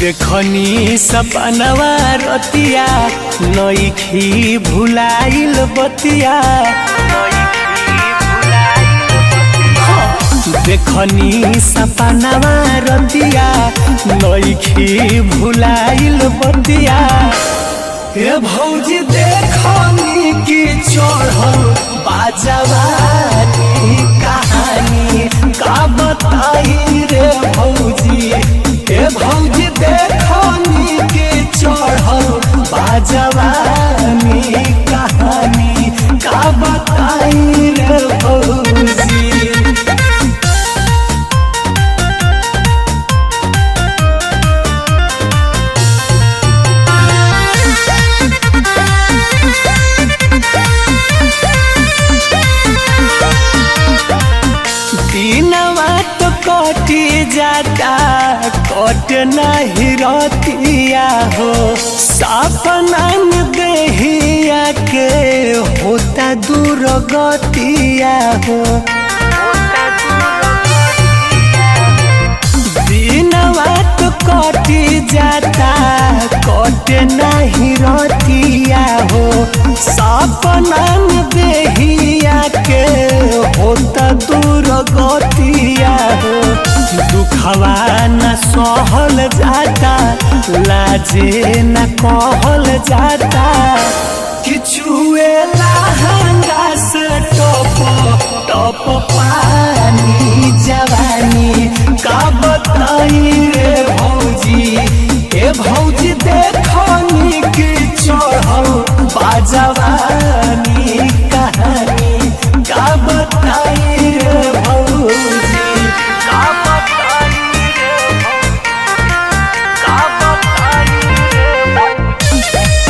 देखनी सपनवा रतिया नईखी भुलाइल बतिया देखनी सपनवा रतिया नईखी भुलाइल बतिया हे भौजी देखनी की चढ़ल बाजवानी कहानी का बताई रे भौजी हे भौजी देखनी की चढ़ल बाजवानी कहानी का बताई रे भौजी दिनवा तो कटी जाता कट नहीं रतिया हो सपना में देहिया के होता दूर गतिया हो दिनवा तो कटी जाता कट नहीं रतिया हो सपना में देहिया के होता दूर गतिया हो दुखवा न सहल जाता लाजे न कहल जाता किचुए लहंगा से टप टप पानी जवानी का बताई रे भौजी ए भौजी देखनी की चढ़ल बाजवानी कहानी का बताई रे भौजी का बताई रे भौजी का बताई रे भौजी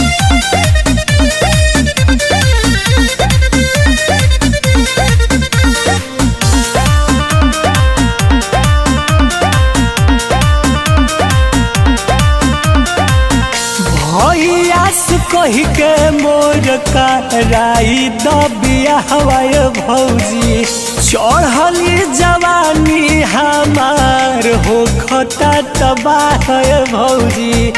भैया से कही के मोर कराई दबिया हवाय भौजी चढ़ली जवानी हमार हो खता तबाह भौजी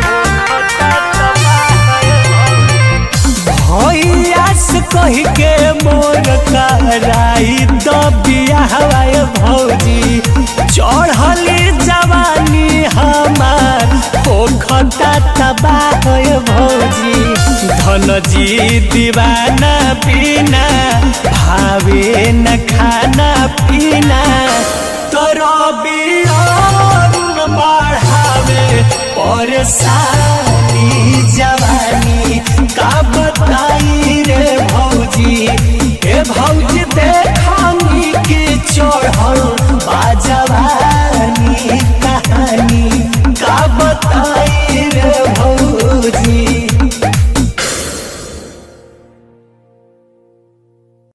भैया से कही के मोर कराई दबिया हवाय भौजी चढ़ली जवानी हमार हो खता तबाह भौजी धन जी दीवाना पीना भावे न खाना पीना तोरो बियान बढ़ावे परेशानी जवानी का बताई रे भौजी ए भौजी देखनी के चढ़ल बाजवा